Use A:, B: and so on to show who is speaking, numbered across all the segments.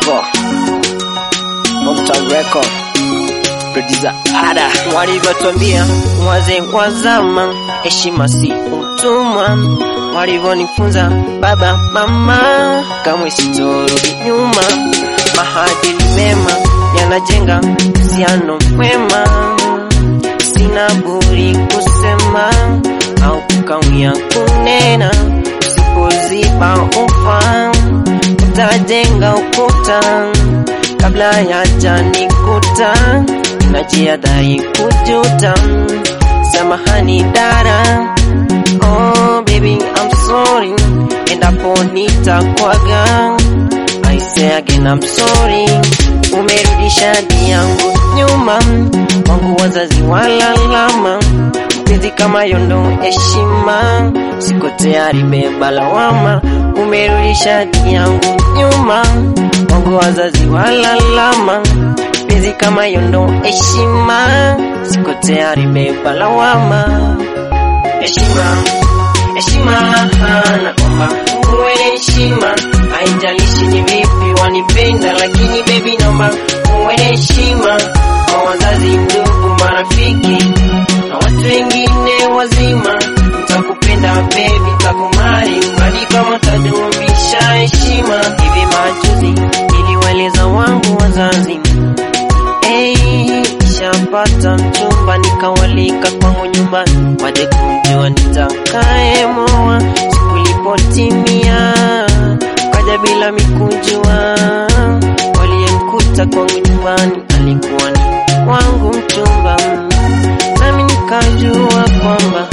A: Record Hometown Record Producer Ada
B: Walivyotwambia wazee wa zama, heshima si utumwa. Walivyonifunza baba mama, kamwe sitorudi nyuma. Maadili mema yanajenga uhusiano mwema. Sina budi kusema au kukawia kunena, usipoziba ufa utajenga ukuta kabla ya janikuta najihadhari kujuta. Samahani dada, oh baby I'm sorry, endapo nitakwaga I say again I'm sorry. Umerudisha hadi yangu nyuma, wangu wazazi walalama, mpenzi kama yondo heshima, siko tayari beba lawama. Umerudisha hadi yangu nyuma, wangu wazazi walalama, mpenzi kama yondo heshima, siko tayari beba lawama. Heshima, heshima, naomba uwe na heshima, haijalishi ni vipi wanipenda, lakini baby naomba uwe na heshima kwa wazazi, ndugu, marafiki na watu wengine wazima. Nitakupenda baby, takumari mradi kama tadumisha heshima. Hivi majuzi niliwaeleza wangu wazazi Hey, shapata mchumba nikawalika kwangu nyumbani, waje kumjua nitakayemoa. Siku ilipotimia kaja bila mikujua, waliyemkuta kwangu nyumbani alikuwa ni wangu mchumba, nami nikajua kwamba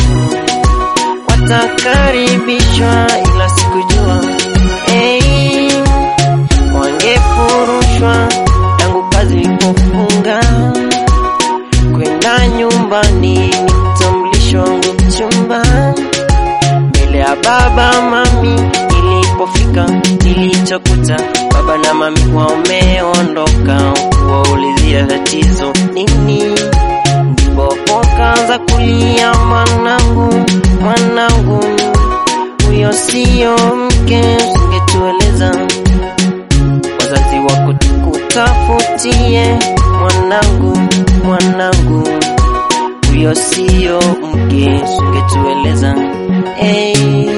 B: watakaribishwa, ila sikujua hey, wangefurushwa tangu kazi ilipofunga kwenda nyumbani, nitambulisho wangu mchumba mbele ya baba mami. Nilipofika nilichokuta baba na mami wameondoka, kuwaulizia tatizo nini, ndipo wakaanza kulia, mwanangu, mwanangu, huyo siyo mke, usingetueleza wazazi wako tukutafutie, mwanangu, mwanangu, huyo siyo mke, usingetueleza hey.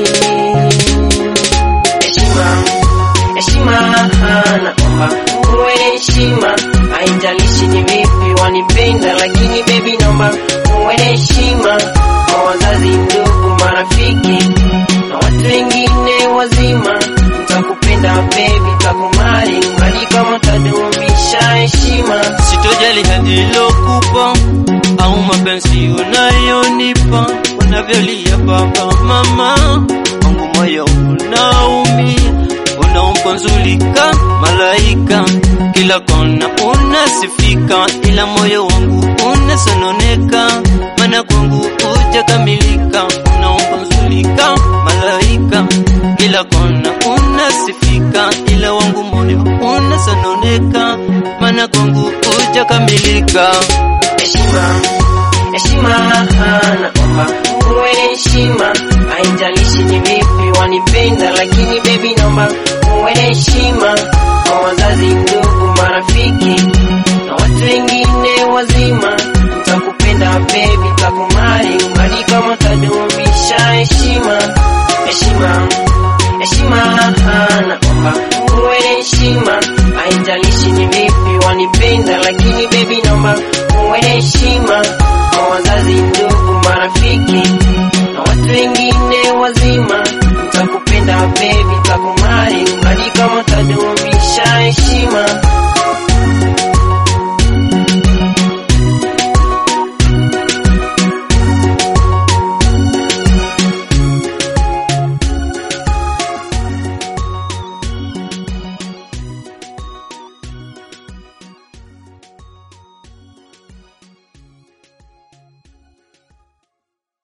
B: Heshima, heshima, naomba uwe na heshima, haijalishi ni vipi wanipenda, lakini baby naomba uwe na heshima kwa wazazi, ndugu, marafiki na watu wengine wazima. Nitakupenda baby, takumari mradi kama tadumisha heshima.
C: Sitojali hadi lokupa au mapenzi unayonipa, unavyolia baba mama, wangu moyo unaumia, unaumponzulika malaika, kila kona unasifika, ila moyo wangu unasononeka, maana kwangu hujakamilika, unaumponzulika malaika, kila kona unasifika, ila wangu moyo unasononeka, maana kwangu hujakamilika.
B: heshima heshima, naomba uwe na heshima, haijalishi ni vipi wanipenda, lakini baby naomba uwe na heshima kwa wazazi, ndugu, marafiki na watu wengine wazima. Nitakupenda baby, takumari mradi kama tadumisha heshima, heshima heshima, naomba uwe na heshima, haijalishi ni vipi wanipenda, lakini baby naomba uwe na heshima kwa wazazi, ndugu, marafiki na watu wengine wazima. Nitakupenda baby, takumari